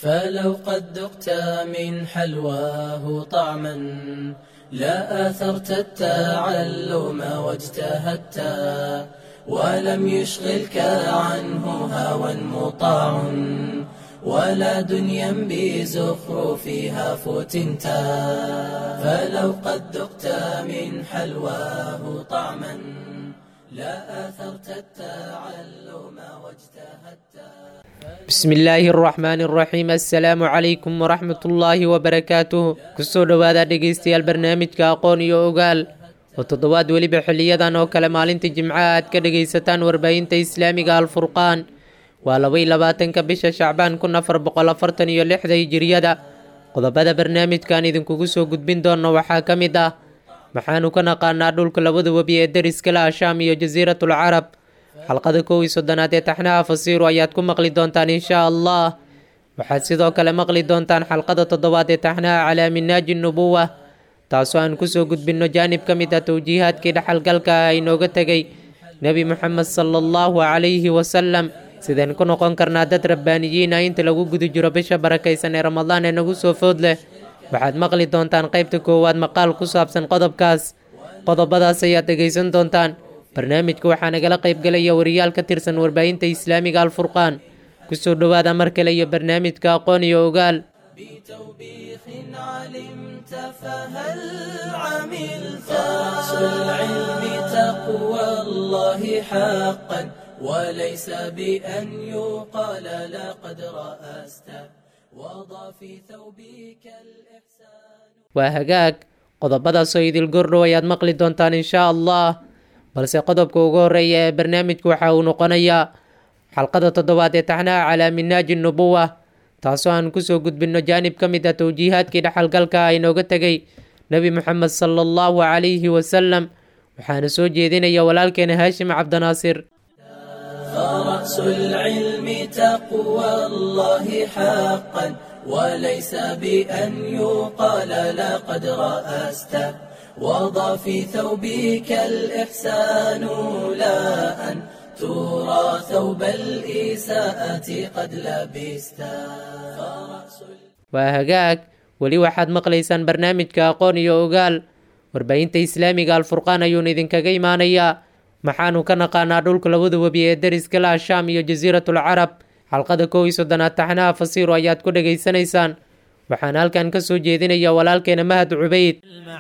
فلو قد ذقت من حلواه طعما لا آثرت التعلم واجتهدت ولم يشغلك عنه هوى مطاع ولا دنيا بزخرفها فتنتا فلو قد ذقت من حلواه طعما لا آثرت التعلم واجتهدت بسم illaahi araxmaan araxiim assalaamu calaykum waraxmat ullaahi wabarakaatuh kusoo dhowaada dhegaystayaal barnaamijka aqoon iyo ogaal oo toddobaad weliba xiliyadan oo kale maalinta jimcaha aad ka dhegaysataan warbaahinta islaamiga alfurqaan waa labaiy labaatanka bisha shacbaan kun afar boqol afartan iyo lixda hijiriyada qodobada barnaamijkan idinkugu soo gudbin doono waxaa ka mid ah maxaanu ka naqaanaa dhulka labada webi ee deriska la ashaam iyo jasiiratul carab xalqada kow iyo soddonaad ee taxnaha fasiiru ayaad ku maqli doontaan inshaa allah waxaad sidoo kale maqli doontaan xalqada toddobaad ee taxnaha calaa minaaji nubuwa taasoo aan kusoo gudbinno jaanib ka mid ah towjiihaadkii dhexalgalka ah inooga tegay nebi moxamed sala allahu calayhi wasalam sideen ku noqon karnaa dad rabbaaniyiin ah inta lagu guda jiro bisha barakaysan ee ramadaan ee nagu soo food leh waxaad maqli doontaan qaybta koowaad maqaal ku saabsan qodobkaas qodobadaas ayaad dhegaysan doontaan barnaamijka waxaa nagala qaybgalaya wariyaal ka tirsan warbaahinta islaamiga alfurqaan kusoo dhowaada mar kale iyo barnaamijka aqoon iyo ogaal بتوبيخ علمت فهل عملت رأس العلم تقوى الله حقا وليس بأن يقال لقد رأست وضع في ثوبك الإحسان waa hagaag qodobadaasoo idil gordhow ayaad maqli doontaan inshaa allah balse qodobka ugu horeeya ee barnaamijku waxa uu noqonayaa xalqada toddobaad ee taxnaha calaa minaaji nubuwa taasoo aan kusoo gudbinno jaanib ka mid ah towjiihaadkii dhexalgalka ah inooga tegay nebi moxamed sala allahu calayhi wasalam waxaana soo jeedinaya walaalkeena haashim cabdinaasir فرأس العلم تقوى الله حقا وليس بأن يقال لقد رأست وضع في ثوبك الإحسان لا أن ترى ثوب الإساءة قد لبست فرأس waa hagaag weli waxaad maqlaysaan barnaamijka aqoon iyo ogaal warbaahinta islaamiga alfurqaan ayuuna idinkaga imaanayaa maxaanu ka naqaanaa dhulka labada webi ee deriska la ashaam iyo jasiiratul carab xalqada kow iyo soddonaad taxnaha fasiiru ayaad ku dhegaysanaysaan waxaan halkan ka soo jeedinaya walaalkeena mahad cubayd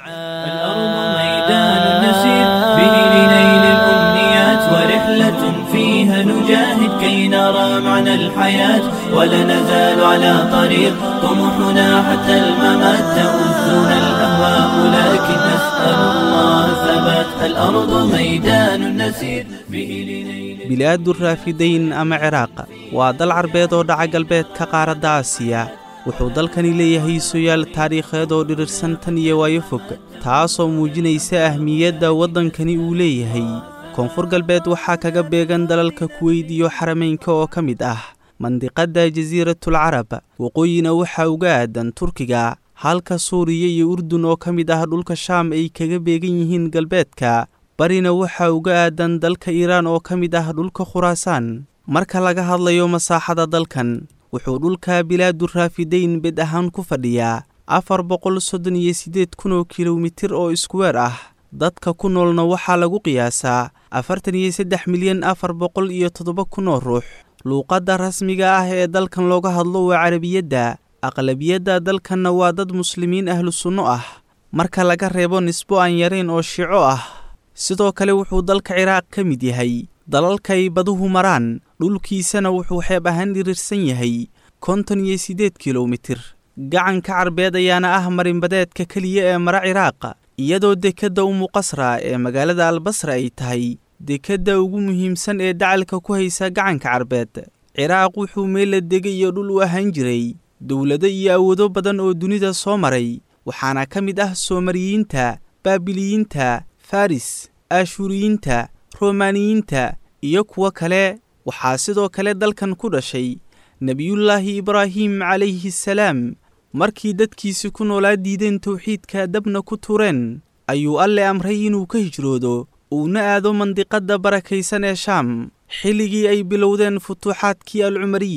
الأرض ميدان نسير به لنيل الأمنيات ورحلة فيها نجاهد كي نرى معنى الحياة ولا نزال على طريق طموحنا حتى الممات تؤذنا الأهواء لكن نسأل الله ثبات الأرض ميدان نسير به لنيل bilaadu raafidayn ama ciraaqa waa dal carbeed oo dhaca galbeedka qaaradda aasiya wuxuu dalkani leeyahay soyaal taariikheed oo dhirirsan tan iyo waayo fog taasoo muujinaysa ahmiyadda waddankani uu leeyahay koonfur galbeed waxaa kaga beegan dalalka kuweyd iyo xarameynka oo ka mid ah mandiqadda jasiiratul carab waqooyina waxaa uga aadan turkiga halka suuriya iyo urdun oo ka mid ah dhulka shaam ay kaga beegan yihiin galbeedka barina waxaa uga aadan dalka iiraan oo ka mid ah dhulka khuraasaan marka laga hadlayo masaaxada dalkan wuxuu dhulka bilaadu raafidayn bed ahaan ku fadhiyaa afar boqol soddon iyo siddeed kun oo kilomitir oo iskuweer ah dadka ku noolna waxaa lagu qiyaasaa afartan iyo saddex milyan afar boqol iyo toddoba kun oo ruux luuqadda rasmiga ah ee dalkan looga hadlo waa carabiyadda aqlabiyadda dalkanna waa dad muslimiin ahlu sunno ah marka laga reebo nisbo aan yarayn oo shico ah sidoo kale wuxuu dalka ciraaq ka mid yahay dalalkay baduhu maraan dhulkiisana wuxuu xeeb ahaan dhirirsan yahay konton iyo siddeed kilomitir gacanka carbeed ayaana ah marinbadeedka keliya ee mara ciraaq iyadoo dekedda umuqasra ee magaalada albasra ay tahay dekedda ugu muhiimsan ee dacalka ku haysa gacanka carbeed ciraaq wuxuu meella degay iyo dhul u ahaan jiray dowlado iyo awoodo badan oo dunida soo maray waxaana ka mid ah soomariyiinta baabiliyiinta faris aashuuriyiinta romaaniyiinta iyo kuwo kale waxaa sidoo kale dalkan ku dhashay nebiyullaahi ibraahim calayhi salaam markii dadkiisi ku noolaa diideen towxiidka dabna ku tureen ayuu alle amray inuu ka hijroodo uuna aado mandiqadda barakaysan ee shaam xilligii ay bilowdeen futuuxaadkii alcumariyah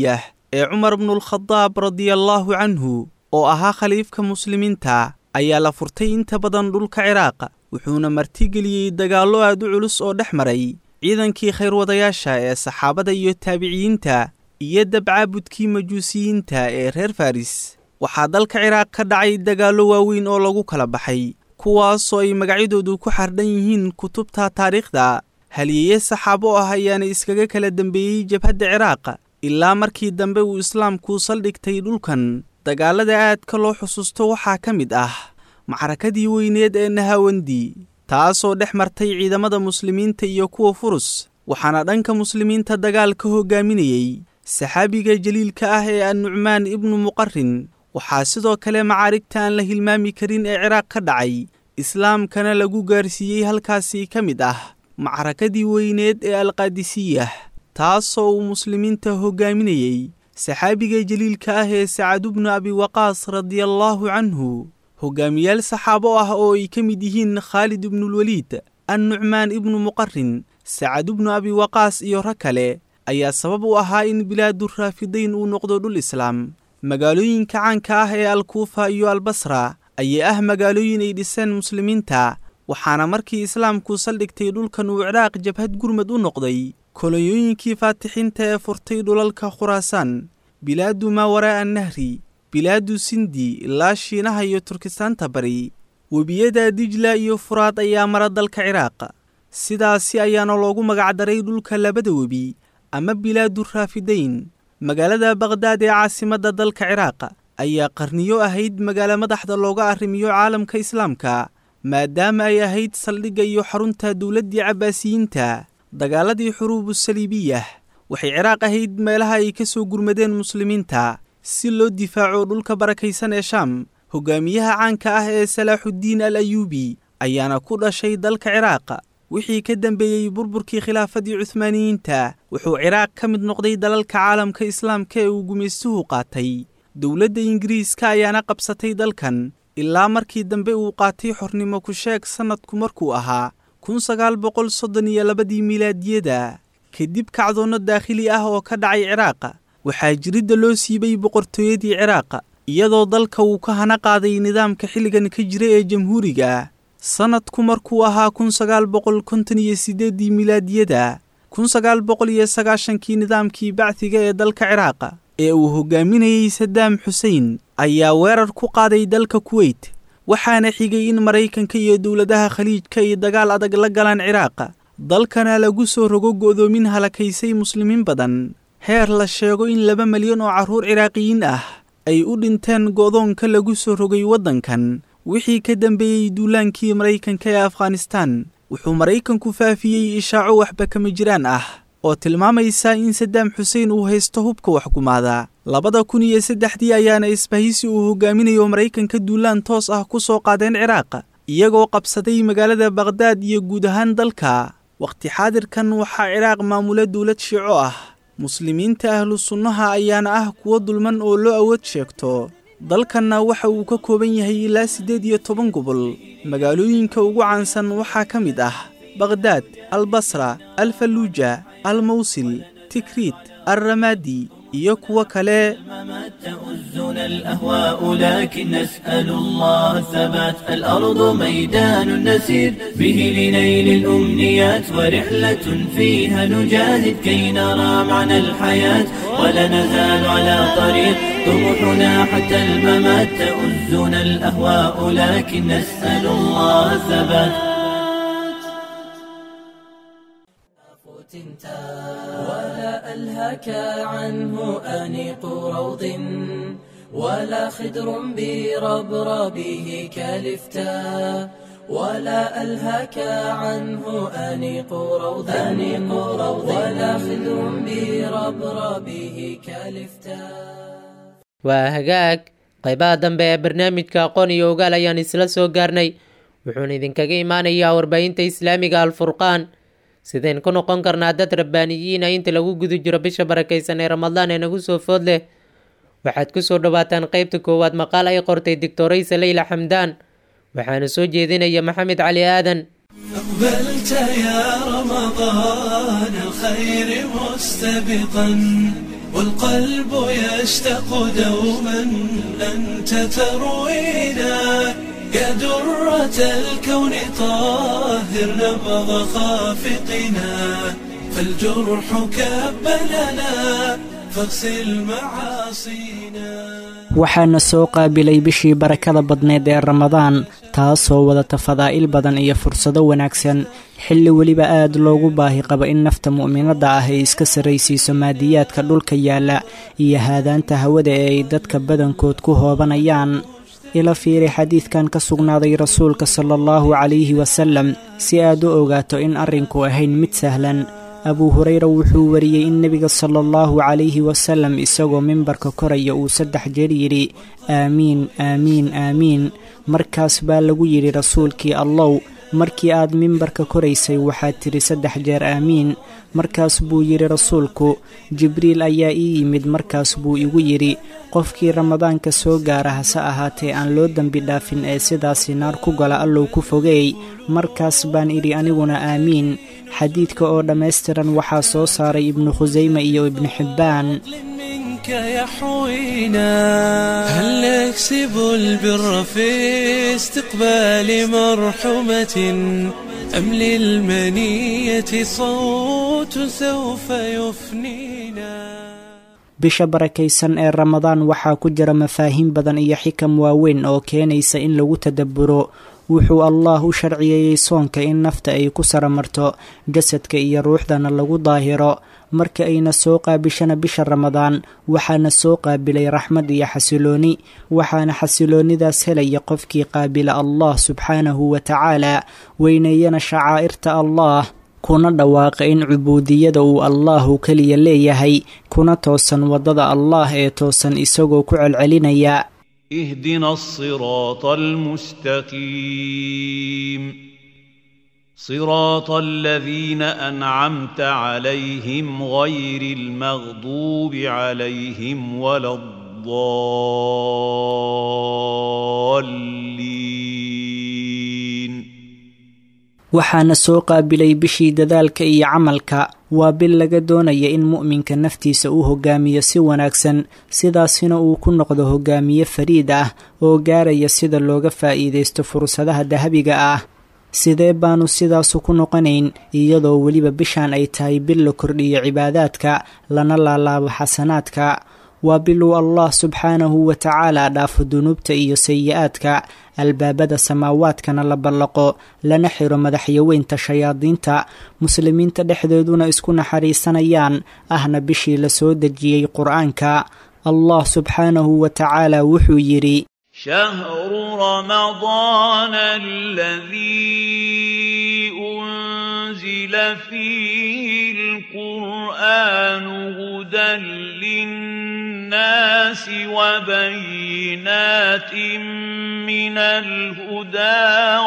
ee cumar bnulkhadaab radiallaahu canhu oo ahaa khaliifka muslimiinta ayaa la furtay inta badan dhulka ciraaq wuxuuna martigeliyey dagaallo aad u culus oo dhex maray ciidankii khayrwadayaasha ee saxaabada iyo taabiciyiinta iyo dabcaabudkii majuusiyiinta ee reer faris waxaa dalka ciraaq ka dhacay dagaallo waaweyn oo lagu kala baxay kuwaasoo ay magacyadoodu ku xardhan yihiin kutubta taariikhda haliyeeye saxaabo ah ayaana iskaga kala dembeeyey jabhadda ciraaq ilaa markii dambe uu islaamku saldhigtay dhulkan dagaalada aadka loo xusuusto waxaa ka mid ah macrakadii weyneed ee nahawandi taasoo dhex martay ciidamada muslimiinta iyo kuwa furus waxaana dhanka muslimiinta dagaal ka hoggaaminayey saxaabiga jaliilka ah ee annucmaan ibnu muqarin waxaa sidoo kale macaarigta aan la hilmaami karin ee ciraaq ka dhacay islaamkana lagu gaarsiiyey halkaasi ka mid ah macrakadii weyneed ee alqaadisiyah taasoo uu muslimiinta hoggaaminayey saxaabiga jaliilka ah ee sacadubnu abiwaqaas radiallaahu canhu hoggaamiyaal saxaabo ah oo ay ka mid yihiin khaalid ibnulweliid annucmaan ibnu muqarin sacadubnu abiwaqaas iyo rag kale ayaa sabab u ahaa in bilaadu raafidayn uu noqdo dhul islaam magaalooyinka caanka ah ee alkuufa iyo albasra ayaa ah magaalooyin ay dhiseen muslimiinta waxaana markii islaamku saldhigtay dhulkan uu ciraaq jabhad gurmad u noqday kolonyooyinkii faatixiinta ee furtay dhulalka khuraasaan bilaadu maawaraa annahri bilaadu sindi ilaa shiinaha iyo turkistaanta bari webiyada dijla iyo furaad ayaa mara dalka ciraaq sidaasi ayaana loogu magacdaray dhulka labada webi ama bilaadu raafidayn magaalada bakhdad ee caasimadda dalka ciraaq ayaa qarniyo ahayd magaalo madaxda looga arrimiyo caalamka islaamka maadaama ay ahayd saldhigga iyo xarunta dowladdii cabbaasiyiinta dagaaladii xuruubu saliibiyah waxay ciraaq ahayd meelaha ay ka soo gurmadeen muslimiinta si loo difaaco dhulka barakaysan ee shaam hogaamiyaha caanka ah ee salaaxuddiin al ayuubi ayaana ku dhashay dalka ciraaq wixii ka dambeeyey burburkii khilaafadii cuhmaaniyiinta wuxuu ciraaq ka mid noqday dalalka caalamka islaamka ee uu gumaystuhu qaatay dowladda ingiriiska ayaana qabsatay dalkan ilaa markii dambe uu qaatay xornimo ku sheeg sannadku markuu ahaa kun sagaal boqol soddon iyo labadii milaadiyada kadib kacdoonno daakhili ah oo ka dhacay ciraaq waxaa jiridda loo siibay boqortooyadii ciraaq iyadoo dalka uu ka hana qaaday nidaamka xilligan ka jira ee jamhuuriga sannadku markuu ahaa kun sagaal boqol konton iyo siddeeddii milaadiyada kun sagaal boqol iyo sagaashankii nidaamkii bacdiga ee dalka ciraaq ee uu hoggaaminayey sadaam xusein ayaa weerar ku qaaday dalka kuweyt waxaana xigay in maraykanka iyo dowladaha khaliijka ay dagaal adag la galaan ciraaq dalkana lagu soo rogo go'doomin halakaysay muslimiin badan heer la sheego in laba milyan oo carruur ciraaqiyiin ah ay u dhinteen go'doonka lagu soo rogay waddankan wixii ka dambeeyey duulaankii maraykanka ee afghanistaan wuxuu maraykanku faafiyey ishaaco waxba kama jiraan ah oo tilmaamaysa in sadaam xuseen uu haysto hubka waxgumaada labada kun iyo saddexdii ayaana isbahisi uu hogaaminayo maraykanka duulaan toos ah ku soo qaadeen ciraaq iyagoo qabsaday magaalada bakhdad iyo guud ahaan dalka wakhti xaadirkan waxaa ciraaq maamula dowlad shiico ah muslimiinta ahlu sunnaha ayaana ah kuwo dulman oo loo awood sheegto dalkanna waxa uu ka kooban yahay ilaa siddeed iyo toban gobol magaalooyinka ugu caansan waxaa ka mid ah bakhdad albasra alfaluuja almawsil tikriit alramaadi iyo kuwo kale تؤزنا الأهواء لكن نسأل الله الثبات الأرض ميدان نسير به لنيل الأمنيات ورحلة فيها نجاهد كي نرى معنى الحياة ولا نزال على طريق طموحنا حتى الممات تؤزنا الأهواء لكن نسأل الله الثبات ولا ألهك عنه أنيق روض ولا خدر بربربه كالفتاء ولا ألهك عنه أنيق روض أنيق روض ولا خدر بربربه كالفتاء waa hagaag qaybaha dambe ee barnaamijka aqoon iyo ogaal ayaan isla soo gaarnay wuxuuna idinkaga imaanayaa warbaahinta islaamiga alfurqaan sideen ku noqon karnaa dad rabbaaniyiina inta lagu guda jiro bisha barakaysan ee ramadaan ee nagu soo food leh waxaad ku soo dhowaataan qeybta koowaad maqaal ay qortay doctoraysa leyla xamdaan waxaana soo jeedinaya maxamed cali aadan أقبلت يا رمضان الخير مستبقا والقلب يشتاق دوما أنت تروينا يا درة الكون طاهر نبض خافقنا فالجرح كبلنا فاغسل معاصينا waxaana soo qaabilay bishii barakada badneed ee ramadaan taasoo wadata fadaa'il badan iyo fursado wanaagsan xilli weliba aad loogu baahi qabo in nafta mu'minadda ah ay iska sarraysiiso maadiyaadka dhulka yaalla iyo haadaanta hawada ee ay dadka badankood ku hoobanayaan ila fiiri xadiidkan ka sugnaaday rasuulka sala allahu calayhi wasallam si aad u ogaato in arrinku ahayn mid sahlan abuu hureyra wuxuu wariyey in nebiga sala allahu calayhi wasallam isagoo mimbarka koraya uu saddex jeer yidhi aamiin aamiin aamiin markaas baa lagu yidhi rasuulkii allow markii aad mimbarka koraysay waxaad tidhi saddex jeer aamiin markaas buu yidhi rasuulku jibriil ayaa ii yimid markaas buu igu yidhi qofkii ramadaanka soo gaara hase ahaatee aan loo dembi dhaafin ee sidaasi naar ku gala allow ku fogeey markaas baan idhi aniguna aamiin xadiidka oo dhammaystiran waxaa soo saaray ibnu khusayme iyo ibnu xibbaan منك يحوينا هل نكسب البر في استقبال مرحمة أم للمنية صوت سوف يفنينا bisha barakaysan ee ramadaan waxaa ku jira mafaahiim badan iyo xikam waaweyn oo keenaysa in lagu tadabburo wuxuu allaah u sharciyeeyey soonka in nafta ay ku saramarto jasadka iyo ruuxdana lagu daahiro marka ayna soo qaabishana bisha ramadaan waxaana soo qaabilay raxmad iyo xasilooni waxaana xasiloonidaas helaya qofkii qaabila allah subxaanahu wa tacaala weyneeyana shacaa'irta allah kuna dhawaaqa in cubuudiyada uu allaahu keliya leeyahay kuna toosan waddada allaah ee toosan isagoo ku celcelinaya اهدنا الصراط المستقيم صراط الذين انعمت عليهم غير المغضوب عليهم ولا الضالين waxaana soo qaabilay bishii dadaalka iyo camalka waa bil laga doonaya in mu'minka naftiisa uu hogaamiyo si wanaagsan sidaasina uu ku noqdo hogaamiye fariid ah oo gaaraya sida looga faa'iidaysto fursadaha dahabiga ah sidee baanu sidaasu ku noqonayn iyadoo weliba bishaan ay tahay bil la kordhiyo cibaadaadka lana laalaabo xasanaadka waa biluu allah subxaanahu wa tacaala dhaafo dunuubta iyo sayi-aadka albaabada samaawaadkana la ballaqo lana xiro madaxyaweynta shayaadiinta muslimiinta dhexdeeduna isku naxariisanayaan ahna bishii la soo dejiyey qur-aanka allah subxaanahu wa tacaala wuxuu yidhi شهر رمضان الذي أنزل فيه القرآن هدى للناس وبينات من الهدى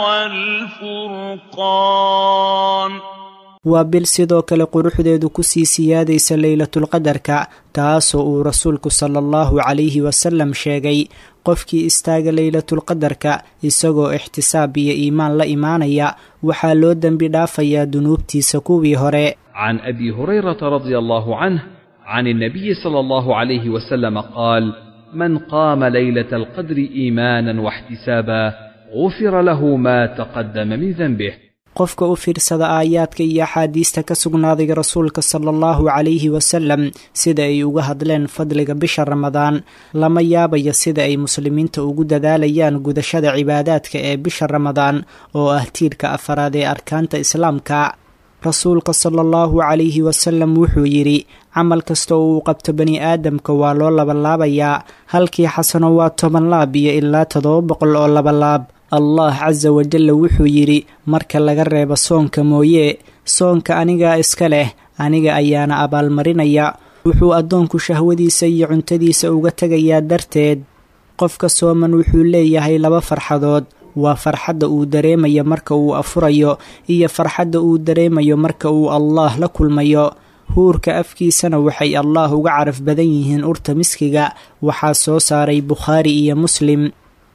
والفرقان waa bil sidoo kale quruxdeedu kusii siyaadaysa leylatulqadarka taasoo uu rasuulku sala allahu calayhi wasalam sheegay qofkii istaaga leylatulqadarka isagoo ixtisaab iyo iimaan la imaanaya waxaa loo dembi dhaafayaa dunuubtiisa kuwii hore عن ابي هريره رضي الله عنه عن النبي صلى الله عليه وسلم قال من قام ليله القدر ايمانا واحتسابا غفر له ما تقدم من ذنبه qofka u fiirsada aayaadka iyo axaadiista ka sugnaaday rasuulka sala allahu calayhi wasalam sida ay uga hadleen fadliga bisha ramadaan lama yaabayo sida ay muslimiinta ugu dadaalayaan gudashada cibaadaadka ee bisha ramadaan oo ah tiirka afaraad ee arkaanta islaamka rasuulka sala allahu calayhi wasalam wuxuu yidhi camal kasta oo uu qabto bani aadamka waa loo labalaabayaa halkii xasano waa toban laab iyo ilaa toddoba boqol oo labalaab allah casa wajalla wuxuu yidhi marka laga reebo soonka mooye soonka anigaa iska leh aniga ayaana abaalmarinaya wuxuu addoonku shahwadiisa iyo cuntadiisa uga tegayaa darteed qofka sooman wuxuu leeyahay laba farxadood waa farxadda uu dareemayo marka uu afurayo iyo farxadda uu dareemayo marka uu allaah la kulmayo huurka afkiisana waxay allaah uga caraf badan yihiin urta miskiga waxaa soo saaray bukhaari iyo muslim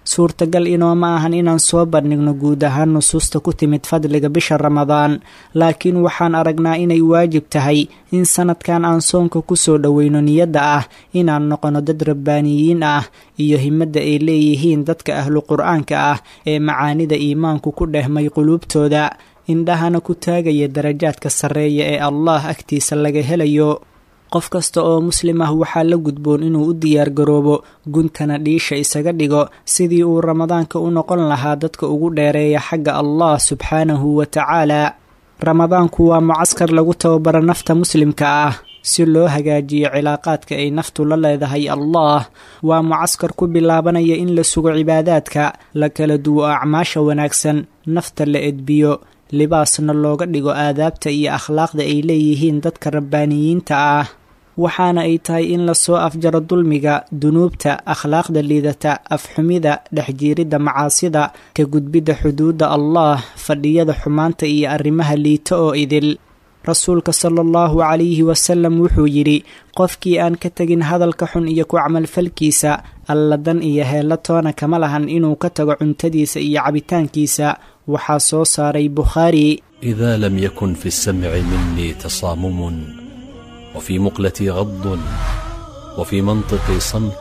suurtagal inooma ahan inaan soo bandhigno guud ahaan nusuusta ku timid fadliga bisha ramadaan laakiin waxaan aragnaa inay waajib tahay in sanadkan aan soonka kusoo dhoweyno niyadda ah inaan noqono dad rabbaaniyiin ah iyo himadda ay leeyihiin dadka ahlu qur-aanka ah ee macaanida iimaanku ku dhehmay quluubtooda indhahana ku taagaya darajaadka sarreeya ee allah agtiisa laga helayo qof kasta oo muslim ah waxaa la gudboon inuu u diyaar garoobo guntana dhiisha isaga dhigo sidii uu ramadaanka u noqon lahaa dadka ugu dheereeya xagga allah subxaanahu wa tacaala ramadaanku waa mucaskar lagu tababaro nafta muslimka ah si loo hagaajiyo cilaaqaadka ay naftu la leedahay allah waa mucaskar ku bilaabanaya in la sugo cibaadaadka la kala duwo acmaasha wanaagsan nafta la edbiyo libaasna looga dhigo aadaabta iyo akhlaaqda ay leeyihiin dadka rabbaaniyiinta ah waxaana ay tahay in lasoo afjaro dulmiga dunuubta akhlaaqda liidata afxumida dhexjiiridda macaasida ka gudbidda xuduudda allah fadhiyada xumaanta iyo arrimaha liita oo idil rasuulka sala allahu calayhi wasalam wuxuu yidhi qofkii aan ka tegin hadalka xun iyo ku camalfalkiisa alladan iyo heella toona kama lahan inuu ka tago cuntadiisa iyo cabitaankiisa waxaa soo saaray bukhaari إذا لم يكن في السمع مني تصامم وفي مقلتي غض وفي منطقي صمت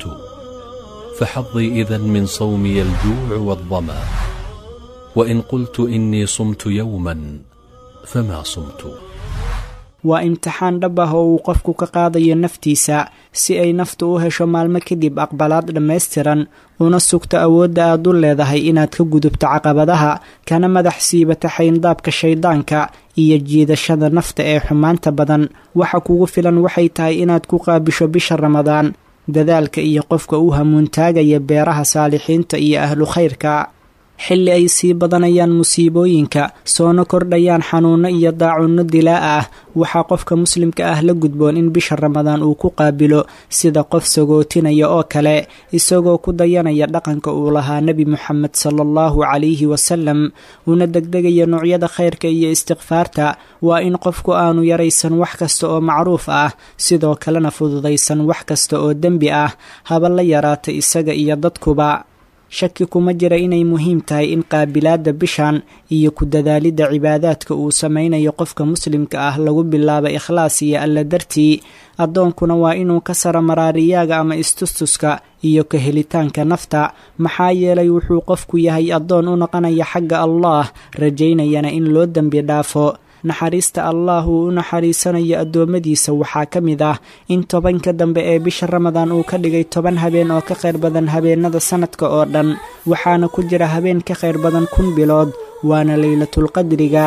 فحظي إذا من صومي الجوع والظما وإن قلت إني صمت يوما فما صمت waa imtixaan dhab ah oo uu qofku ka qaadayo naftiisa si ay naftu u hesho maalmo kadib aqbalaad dhammaystiran una sugto awoodda aad u leedahay inaad ka gudubto caqabadaha kana madax siibata xayndaabka shayddaanka iyo jiidashada nafta ee xumaanta badan waxa kugu filan waxay tahay inaad ku qaabisho bisha ramadaan dadaalka iyo qofka u hamuuntaagaya beeraha saalixiinta iyo ahlu khayrka xilli ay sii badanayaan musiibooyinka soona kordhayaan xanuunno iyo daacunno dilaa ah waxaa qofka muslimka ah la gudboon in bisha ramadaan uu ku qaabilo sida qof sagootinaya oo kale isagoo ku dayanaya dhaqanka uu lahaa nebi moxamed sala allahu calayhi wasalam una degdegaya noocyada khayrka iyo istikfaarta waa in qofku aanu yaraysan wax kasta oo macruuf ah sidoo kalena fududaysan wax kasta oo dembi ah haba la yaraata isaga iyo dadkuba shaki kuma jira inay muhiim tahay in qaabilaadda bishan iyo ku dadaalidda cibaadaadka uu samaynayo qofka muslimka ah lagu bilaabo ikhlaas iyo alla dartii addoonkuna waa inuu ka sara maraariyaaga ama istustuska iyo ka helitaanka nafta maxaa yeelay wuxuu qofku yahay addoon u noqonaya xagga allah rajaynayana in loo dembi dhaafo naxariista allah uu u naxariisanayo addoommadiisa waxaa ka mid ah in tobanka dambe ee bisha ramadaan uu ka dhigay toban habeen oo ka khayr badan habeenada sanadka oo dhan waxaana ku jira habeen ka khayr badan kun bilood waana leylatulqadriga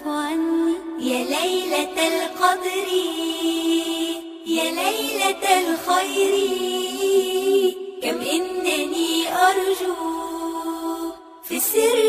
يا ليلة القدر يا ليلة الخير كم إنني أرجو في السر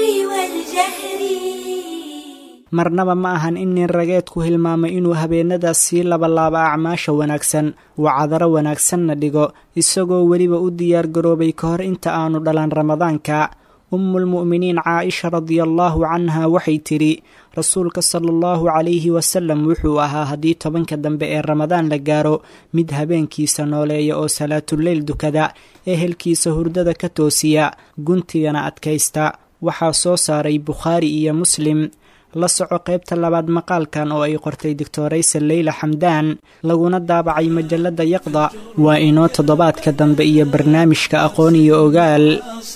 والجهر marnaba ma ahan in nin rageedku hilmaamo inuu habeenadaas sii labalaabo acmaasha wanaagsan wacadaro wanaagsanna dhigo isagoo weliba u diyaar garoobay ka hor inta aanu dhalan ramadaanka ummulmu'miniin caaisha radiallaahu canha waxay tidhi rasuulka sala allahu calayhi wasalam wuxuu ahaa haddii tobanka dambe ee ramadaan la gaaro mid habeenkiisa nooleeya oo salaatuleyl dukada ehelkiisa hurdada ka toosiya guntigana adkaysta waxaa soo saaray bukhaari iyo muslim la soco qaybta labaad maqaalkan oo ay qortay doctoraysa leyla xamdaan laguna daabacay majalladda yaqda waa inoo toddobaadka dambe iyo barnaamijka aqoon iyo ogaal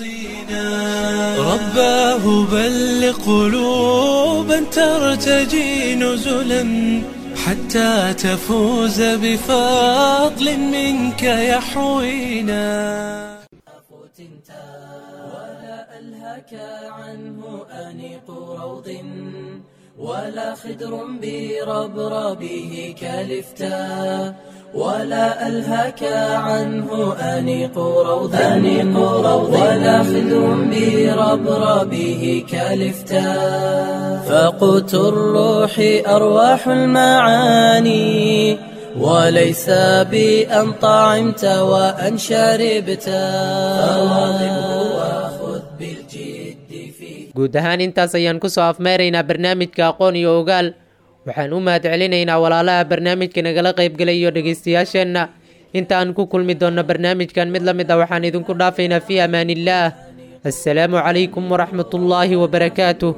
رباه بلغ قلوبا ترتجي نزلا حتى تفوز بفضل منك يحوينا ولا ألهك عنه أنيق روض ولا خدر بربربه كالفتاء ولا ألهك عنه أنيق روض أنيق روض ولا خدر بربربه كالفتاء فقوت الروح أرواح المعاني وليس بأن طعمت وأن شربت فواظبه وخذ بالجد فيه guud ahaan intaas ayaan kusoo afmeeraynaa barnaamijka aqoon iyo ogaal waxaan u mahad celinaynaa walaalaha barnaamijka nagala qaybgelayo dhegaystayaasheenna inta aan ku kulmi doonno barnaamijkan mid la mid ah waxaan idinku dhaafaynaa fii amaaniillaah assalaamu calaykum waraxmat ullaahi wabarakaatuh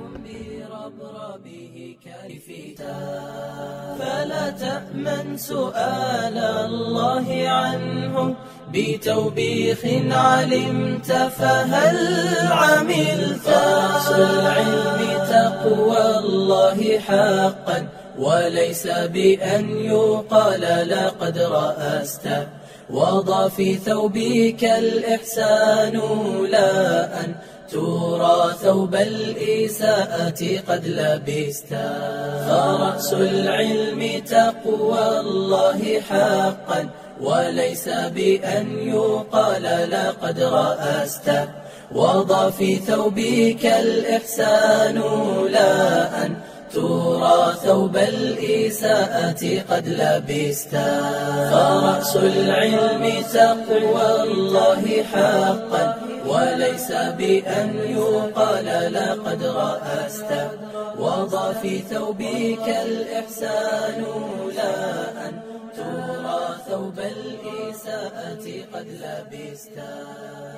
فلا تأمن سؤال الله عنه بتوبيخ علمت فهل عملت رأس العلم تقوى الله حقا وليس بأن يقال لقد رأست وضع في ثوبك الإحسان لا أن ترى ثوب الإساءة قد لبست فرأس العلم تقوى الله حقا وليس بأن يقال لقد رأست وضع في ثوبك الإحسان لا أن ترى ثوب الإساءة قد لبست فرأس العلم تقوى الله حقا وليس بأن يقال لقد رأست وضع في ثوبك الإحسان لا أن ترى ثوب الإساءة قد لبست